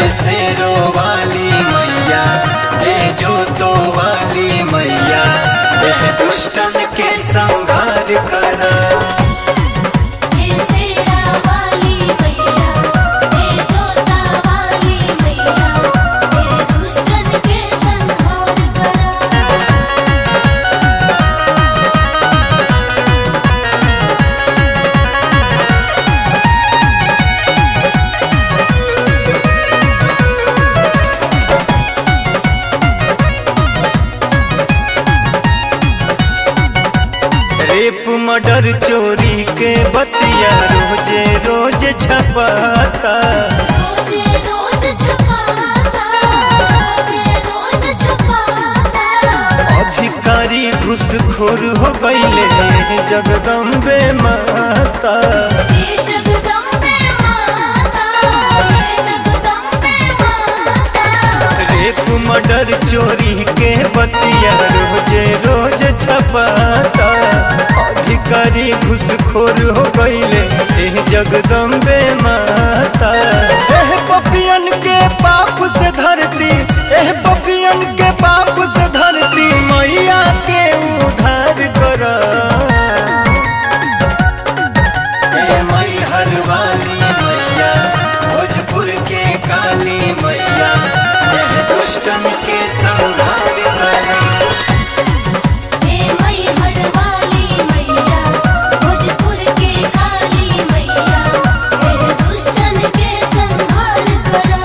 शेरो वाली मैया ए जोतो वाली मैया एह दुष्टन के संहार करा हे सेरा वाली मैया हे जोता वाली मैया हे दुष्टन के संहार करा रेप मर्डर चोरी के बतिया रोजे रोज छपाता रोजे रोज छपाता रोजे रोज छपाता अधिकारी घुसखोर हो गईले जगदम्बे माता हे जगदम्बे माता हे जगदम्बे माता रेप मर्डर चोरी के बतिया रोजे रोज छपाता अधिकारी घुसखोर हो गईले एह जगदम्बे माता एह पपियन के पाप से धरती एह पपियन के पाप से धरती मैया के उधार करा ए मैहर वाली मैया भोजपुर के काली मैया एह दुष्टन के संहार करा हे मैहर वाली मैया भोजपुर के काली मैया हे दुष्टन के संहार करा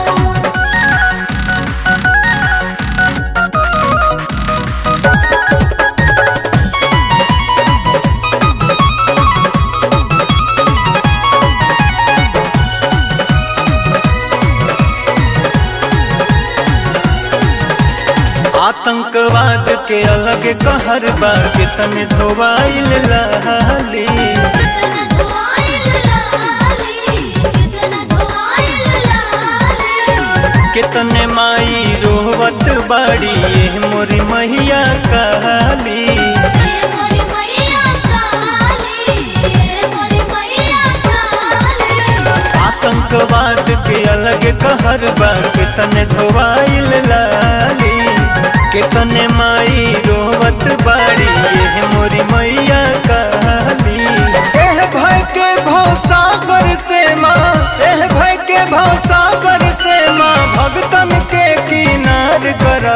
आतंकवाद के अलग कहर बा कितन धोवाइल लाली कितना धुआइल लाली कितना धुआइल लाली कितने माई रोवत बाड़ी एह मोरी मैया काली हे मोरी मैया काली हे मोरी मैया काली आतंकवाद के अलग कहर बा कितने धोवाइल लाली कितने माई रोवत बाड़ी एह मोरी मैया काली एह भय के भवसागर से माँ एह भय के भवसागर से माँ भगतन के किनार करा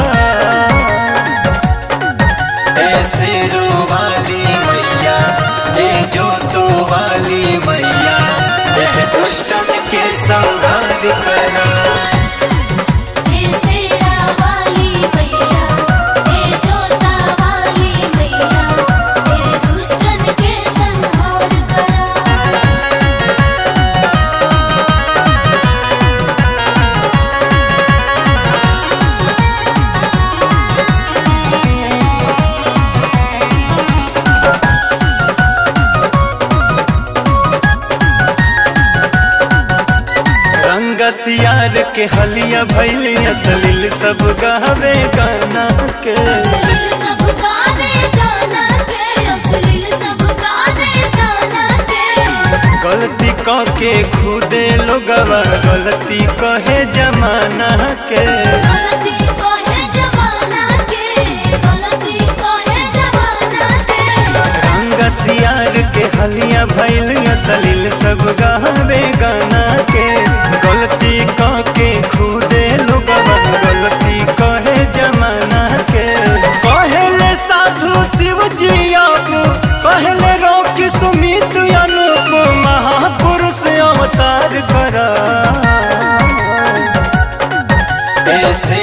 ऐसे रो वाली मैया ए जोतो वाली मैया एह दुष्टन के संहार करा हे सेरा वाली मैया हे जोता वाली मैया हे दुष्टन के संहार करा रंग सियार के हलिया भैली असलिल सब गावे गाना के असलील सब गाने गाना के असलील सब गाने गाना के गलती क के खुदे लोगवा गलती कहे जमाना के गलती को है जमाना के गलती को है जमाना के रंग सियार के हलिया भैल असलिल सब गावे गाना के गलती क के खुदे लोगवा गलती कहे जमाना के कहले साधु शिव जी आप कहले रोकी सुमित अनूप महापुरुष अवतार करा ऐसे